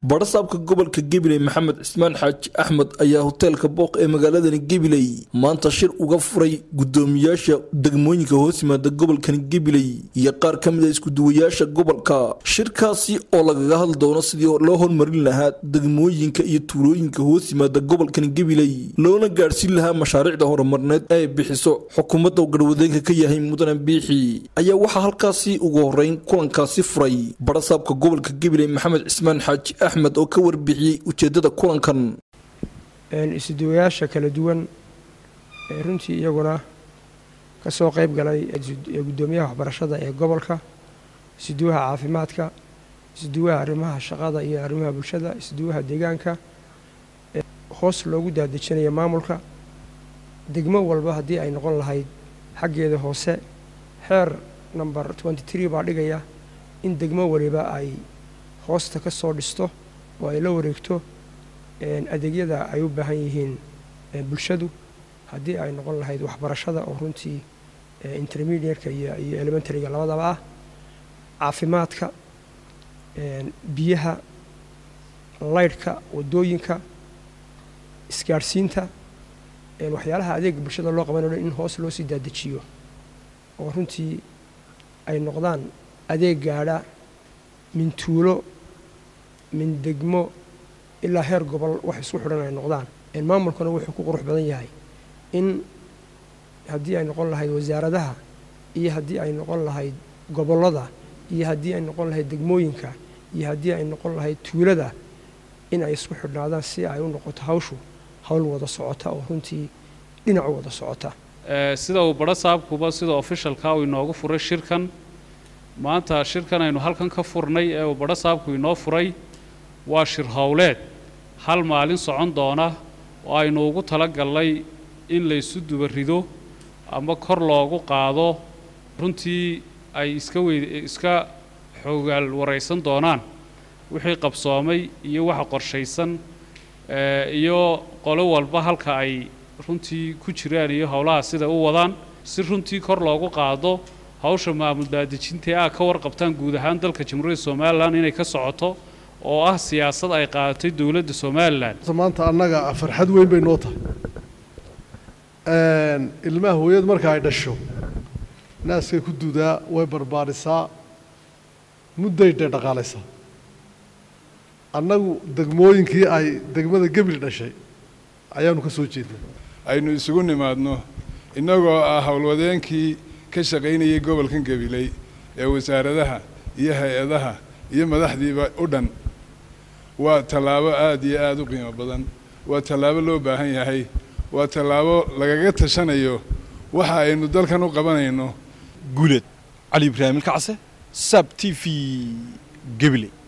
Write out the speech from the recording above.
badhasaabka gobolka gabiley maxamed cismaan xaaji axmed ayaa hoteelka booq ee magaaladani gabiley maanta shir uga furay gudoomiyaasha degmooyinka hoos yimaada gobolkani gabiley iyo qaar ka mid a iskuduwayaasha gobolka shirkaasi oo lagaga hadli doono sidii loo hormarin lahaa degmooyinka iyo tuulooyinka hoos yimaada gobolkani gabiley loona gaadhsiin lahaa mashaariicda horumarneed ee bixiso xukuumadda garwadeenka ka yahay mudane biixi ayaa waxaa halkaasi ugu horeyn kulankaasi furay badhasaabka gobolka gabiley maxamed cismaan xaaji axmed oo ka warbixiyey ujeedada kulankan isuduwayaasha kala duwan ee runtii iyaguna ka soo qayb galay gudoomiyaha waxbarashada ee gobolka isuduwaha caafimaadka isuduwaha arrimaha shaqada iyo arrimaha bulshada isuduwaha deegaanka hoos loogu daadejinaya maamulka degmo walba haddii ay noqon lahayd xaggeeda hoose xeer number twenty tree baa dhigaya in degmo waliba ay hoosta ka soo dhisto oo ay la wareegto adeegyada ay u baahan yihiin bulshadu haddii ay noqon lahayd waxbarashada oo runtii intermediatka iyo iyo elementaryga labadaba ah caafimaadka biyaha laydhka waddooyinka isgaadhsiinta waxyaalaha adeega bulshada loo qabanayo in hoos loo sii daadejiyo oo runtii ay noqdaan adeeg gaadha min tuulo min degmo ilaa heer gobol wax isku xidhan ay noqdaan maamulkuna wuxuu ku qurux badan yahay in haddii ay noqon lahayd wasaaradaha iyo haddii ay noqon lahayd gobollada iyo haddii ay noqon lahayd degmooyinka iyo haddii ay noqon lahayd tuulada in ay isku xidhnaadaan si ay u noqoto hawshu hawl wada socota oo runtii dhinac wada socota sida uu badho saabkuba sida ofishalka uu inoogu furay shirkan maanta shirkan aynu halkan ka furnay ee uu badho saabku inoo furay waa shir howleed hal maalin socon doona oo aynu ugu talagalnay in laysu duba rido ama kor loogu qaado runtii ay iska weyd iska xoogaal waraysan doonaan wixii qabsoomay iyo waxa qorshaysan iyo qolo walba halka ay runtii ku jiraan iyo howlaha sida u wadaan si runtii kor loogu qaado hawsha maamul daadejintae ah ka warqabtaan guud ahaan dalka jamhuuriyadda somalilan inay ka socoto oo ah siyaasad ay qaadatay dowladda somalilan maanta annaga farxad weyn bay noo tahay ilmaha hooyad marka ay dhasho naaskay ku dudaa way barbaarisaa mudday dhe dhaqaalaysaa annagu degmooyinkii ay degmada gebli dhashay ayaanu ka soo jeednay aynu isugu nimaadno innagoo ah howlwadeenkii ka shaqaynayay gobolkan gabiley ee wasaaradaha iyo hay-adaha iyo madaxdiiba u dhan waa tallaabo aada iyo aada u qiimo badan waa tallaabo loo baahan yahay waa tallaabo lagaga tashanayo waxa aynu dalkan u qabanayno guuleed cali ibraahim ilkacse sab t v gebile